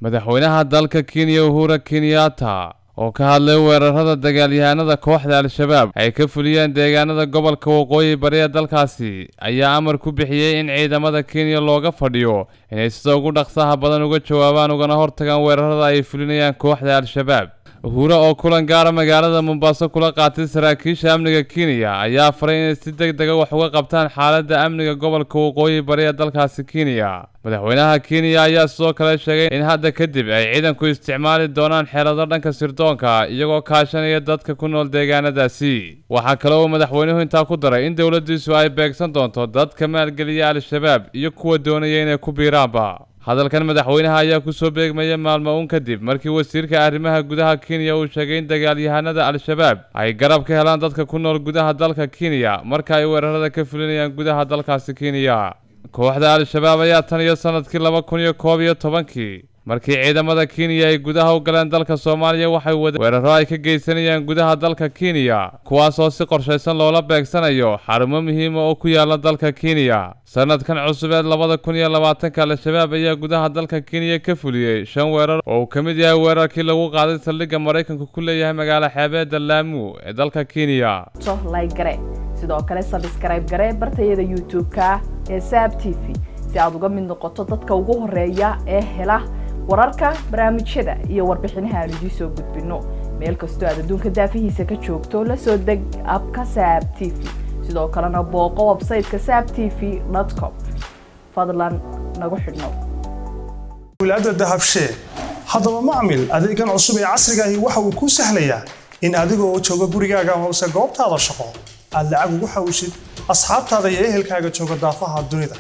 madaxweynaha dalka kenya uhura kenyatta oo ka hadlay weerarada dagaalyahanada kooxda al-shabaab ay ka fuliyeen deegaanada gobolka waqooyi bari ee dalkaasi ayaa amar ku bixiyey in ciidamada kenya looga fadhiyo inay sida ugu dhaqsaha badan uga jawaabaan ugana hortagaan weerarada ay fulinayaan kooxda al-shabaab uhure oo kulan gaara magaalada mombaaso kula qaatay saraakiisha amniga kenya ayaa faray inay si deg dega wax uga qabtaan xaaladda amniga gobolka waqooyi bari ee dalkaasi kenya madaxweynaha kenya ayaa sidoo kale sheegay in hadda kadib ay ciidanku isticmaali doonaan xeelado dhanka sirdoonka iyagoo kaashanaya dadka ku nool deegaanadaasi waxaa kale uu madaxweynuhu intaa ku daray in dowladdiisu ay beegsan doonto dadka maalgeliya al-shabaab iyo kuwa doonaya inay ku biiraanba hadalkan madaxweynaha ayaa kusoo beegmaya maalmo uun kadib markii wasiirka arrimaha gudaha kenya uu sheegay in dagaalyahanada al-shabaab ay garab ka helaan dadka ku nool gudaha dalka kenya marka ay weerarada ka fulinayaan gudaha dalkaasi kenya kooxda al-shabaab ayaa tan iyo sanadkii laba kun iyo koob iyo tobankii markii ciidamada kenya ay gudaha u galeen dalka soomaaliya waxay wadeen weeraro ay ka geysanayaan gudaha dalka kenya kuwaas oo si qorshaysan loola beegsanayo xarumo muhiima oo ku yaala dalka kenya sanadkan cusub ee labada kun iyo labaatanka al-shabaab ayaa gudaha dalka kenya ka fuliyey shan weerar oo uu ka mid yahay weerarkii lagu qaaday saldhigga maraykanku ku leeyahay magaalo xeebeedda laamu ee dalka kenya gare sidoo kale sabskrayb gare bartayada youtube-ka ee saab t v si aad uga mid noqoto dadka ugu horeeya ee hela wararka barnaamijyada iyo warbixinaha aan idiin soo gudbino meel kastoo aad adduunka daafihiisa ka joogto la soo deg abka saab t v sidoo kalena booqo websayteka saab t v com fadlan nagu xidhnow wilaada dahabshee haddaba macmil adeegan cusub ee casriga ahi waxa uu kuu sahlayaa in adigoo jooga gurigaaga amase goobtaada shaqo aad lacag ugu xawishid asxaabtaada iyo ehelkaaga jooga daafaha dunida